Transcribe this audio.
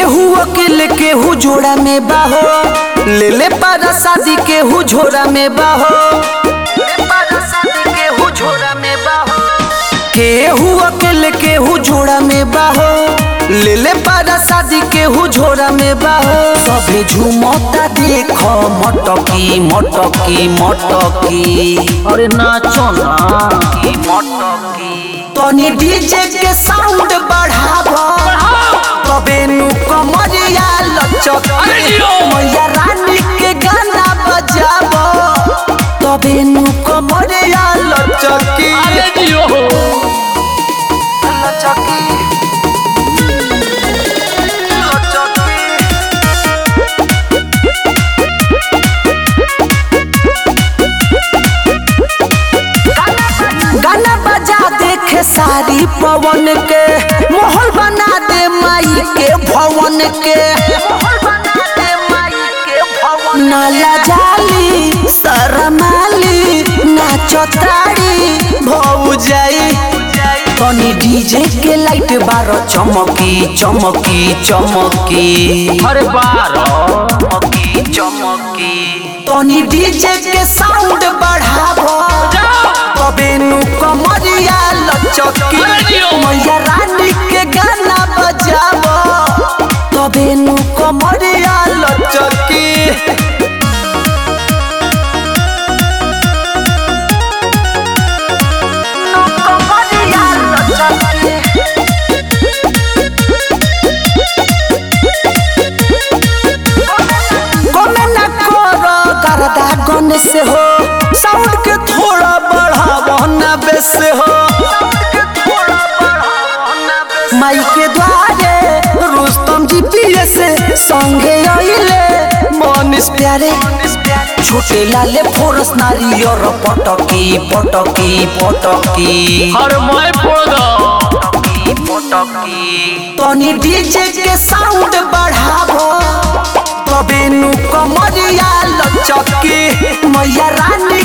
केहू अकेले केहू जोड़ा में बाहो ले ले पारा शादी केहू झोरा में बाहो केहू अकेले केहू जोड़ा में बाहो ले ले पारा शादी केहू झोरा में बाहो सभे झूमता देख मटकी मटकी मटकी अरे नाचो ना मटकी तनी डीजे के साउंड बढ़ाव तबे नु कमरिया लचकी मैया रानी के गाना बजाव तबे नु कमरिया लचकी अरे जियो लचकी लचकी गाना बजा देखे सारी पवन के माहौल बना दे माई के भवन के नाला जाली शरमाली नाचताड़ी भौ जाई तनी डीजे के लाइट बार चमकी चमकी चमकी अरे बारो चमकी चमकी तनी डीजे के साउंड बढ़ावो तबे नु कमरिया लचकी मैया रानी के गाना बजावो तबे नु कमरिया लचकी नु कमरिया लचकी गोमे न करो करदा गन से हो साउंड के थोड़ा बढ़ावो न बेस हो माई के द्वारे रुस्तम जी पिए से संगे आइले मनीष प्यारे छोटे लाले फोरस नारियर पटकी पटकी पटकी अरे मैं फोड़ दो तनी डीजे के साउंड बढ़ावो तबे नु कमरिया लचकी मैया रानी